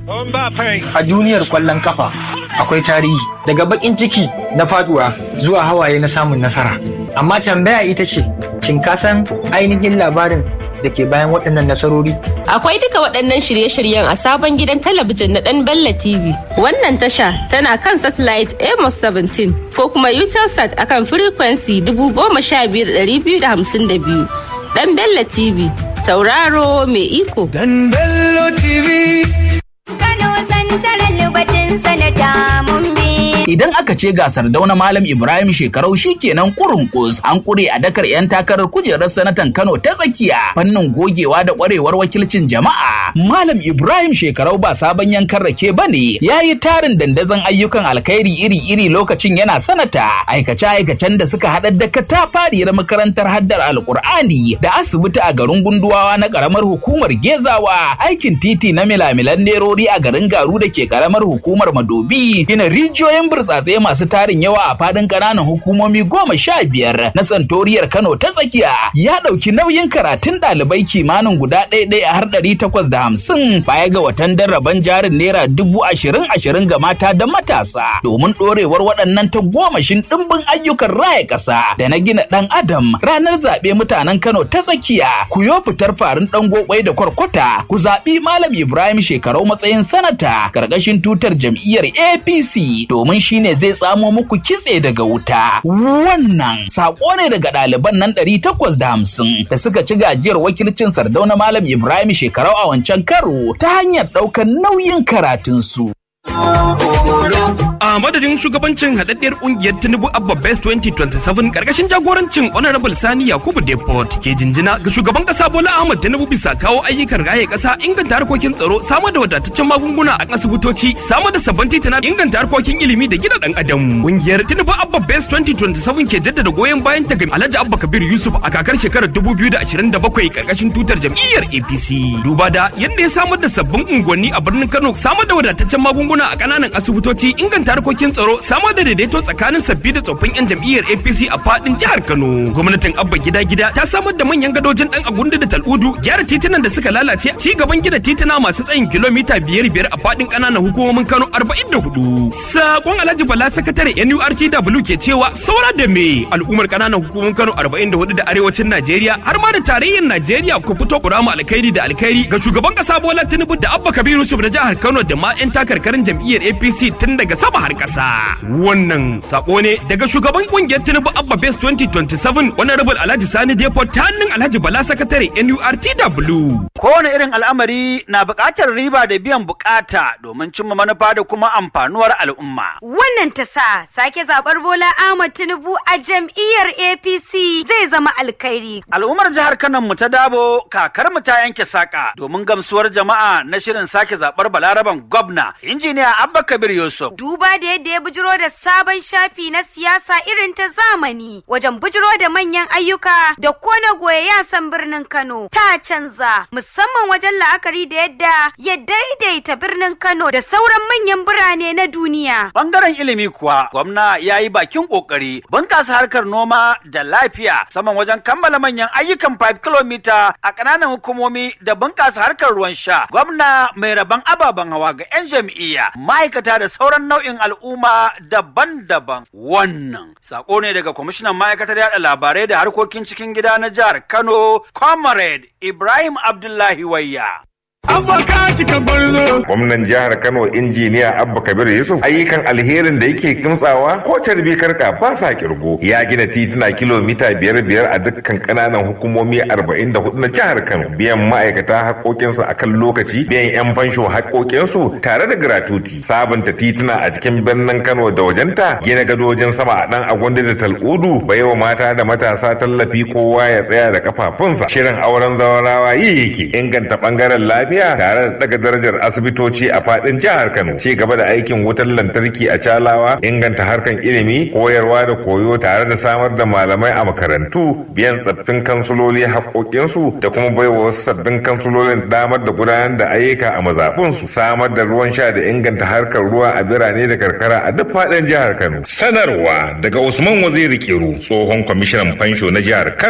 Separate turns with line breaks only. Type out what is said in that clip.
A duniyar kwallon kafa akwai tarihi daga bakin ciki na faduwa zuwa hawaye na samun nasara. Amma tambaya ita ce, shin ka san ainihin labarin da ke bayan waɗannan nasarori?
Akwai duka waɗannan shirye-shiryen a sabon gidan talabijin na ɗan Bella TV. Wannan tasha tana kan satellite Amos 17 ko kuma Utelsat akan frequency 15252. Ɗan Bella TV, tauraro mai iko.
Dan Bello TV.
Kano santarar lubatin sanata mun bi.
Idan aka ce gasar dauna Malam Ibrahim shekarau shi kenan kurin kus an kure a dakar 'yan takarar kujerar sanatan Kano ta tsakiya fannin gogewa da kwarewar wakilcin jama'a. Malam Ibrahim shekarau ba sabon yankan rake ba ne ya yi tarin dandazon ayyukan alkhairi iri-iri lokacin yana sanata aikace-aikacen da suka haɗa da katafariyar makarantar haddar alkur'ani da asibiti a garin gunduwawa na ƙaramar hukumar gezawa aikin titi na milamilan nerori a garin garu da ke ƙaramar hukumar madobi gina rijiyoyin burtsatse masu tarin yawa a fadin ƙananan hukumomi goma sha biyar na santoriyar Kano ta tsakiya ya ɗauki nauyin karatun ɗalibai kimanin guda ɗaya ɗaya har ɗari takwas da hamsin baya ga watan darraban jarin naira dubu ashirin ashirin ga mata da matasa domin ɗorewar waɗannan ta gomashin ɗimbin ayyukan raya ƙasa da na gina ɗan adam ranar zaɓe mutanen Kano ta tsakiya ku yo fitar farin ɗan gobai da kwarkwata ku zaɓi Malam Ibrahim shekarau matsayin sanata ƙarƙashin tutar jam'iyyar APC domin shine zai tsamo muku kitse daga wuta. Wannan sako ne daga ɗaliban nan ɗari takwas da hamsin da suka ci gajiyar wakilcin Sardauna Malam Ibrahim shekarau a wancan karo ta hanyar ɗaukar nauyin karatunsu.
A madadin shugabancin haɗaɗɗiyar ƙungiyar Tinubu Abba Best 2027 ƙarƙashin jagorancin Honorable Sani Yakubu Depot ke jinjina ga shugaban ƙasa Bola Ahmad Tinubu bisa kawo ayyukan raye ƙasa inganta harkokin tsaro samar da wadataccen magunguna a asibitoci samar da sabbin titina inganta harkokin ilimi da gina ɗan adam. Ƙungiyar Tinubu Abba Best 2027 ke jaddada goyon bayan ta ga Alhaji Abba Kabir Yusuf a kakar shekarar 2027 ƙarƙashin tutar jam'iyyar APC. Duba da yadda ya samar da sabbin unguwanni a birnin Kano samar da wadataccen magunguna a ƙananan asibitoci inganta harkokin tsaro samar da daidaito tsakanin sabbi da tsoffin 'yan jam'iyyar apc a fadin jihar kano gwamnatin abba gida gida ta samar da manyan gadojin dan agundu da tal'udu gyara titunan da suka lalace ci gaban gina tituna masu tsayin kilomita biyar biyar a fadin ƙananan hukumomin kano arba'in da hudu sakon alhaji bala sakatare nurtw ke cewa saura da me al'ummar ƙananan hukumomin kano arba'in da hudu da arewacin najeriya har ma da tarayyar najeriya ku fito ku rama alkhairi da alkhairi ga shugaban ƙasa bola tinubu da abba kabiru yusuf na jihar kano da ma 'yan takarkarin jam'iyyar apc tun daga sama har ƙasa. Wannan sako ne daga shugaban kungiyar Tinubu Abba Base 2027 wani rabin Alhaji Sani Depot ta hannun Alhaji Bala Sakatare NURTW.
Kowane irin al'amari na buƙatar riba da biyan buƙata domin cimma manufa da kuma amfanuwar al'umma.
Wannan ta sa sake zaɓar Bola Ahmad Tinubu a jam'iyyar APC zai zama alkhairi.
Al'ummar jihar Kano mu ta dabo kakar mu ta yanke saƙa domin gamsuwar jama'a na shirin sake zaɓar Balaraban gwamna injiniya Abba Kabir Yusuf.
Duba da yadda ya bujiro da sabon shafi na siyasa irin ta zamani wajen bujiro da manyan ayyuka da kona goye yasan birnin Kano ta canza musamman wajen la'akari da yadda ya daidaita birnin Kano da sauran manyan birane na duniya.
Bangaren ilimi kuwa gwamna ya yi bakin kokari bunƙasa harkar noma da lafiya saman wajen kammala manyan ayyukan 5 km a ƙananan hukumomi da bunƙasa harkar ruwan sha. Gwamna mai rabon ababen hawa ga 'yan jam'iyya ma'aikata da sauran nau'in al'umma daban-daban. Wannan sako ne daga kwamishinan ma'aikatar yada labarai da harkokin cikin gida na jihar Kano, Comrade Ibrahim Abdullahi Wayya.
Gwamnan jihar Kano injiniya Abba Kabir Yusuf ayyukan alherin da yake kimtsawa ko carbi karka ba sa kirgo. Ya gina tituna kilomita biyar biyar a dukkan kananan hukumomi arba'in da hudu na jihar Kano. Biyan ma'aikata haƙoƙinsu a kan lokaci, biyan 'yan fansho haƙoƙinsu tare da gratuti. Sabunta tituna a cikin birnin Kano da wajenta, gina gadojin sama a ɗan agwandi da tal'udu, baiwa mata da matasa tallafi kowa ya tsaya da kafafunsa. Shirin auren zawarawa yi yake inganta ɓangaren lafiya tare da daga darajar asibitoci a fadin jihar Kano. Ci gaba da aikin wutar lantarki a Calawa, inganta harkan ilimi, koyarwa da koyo tare da samar da malamai a makarantu, biyan tsaffin kansuloli haƙoƙinsu da kuma baiwa wasu sabbin kansulolin damar da gudanar da ayyuka a mazaɓunsu, samar da ruwan sha da inganta harkar ruwa a birane da karkara a duk fadin jihar Kano. Sanarwa daga Usman Waziri Kiru, tsohon kwamishinan fansho na jihar Kano.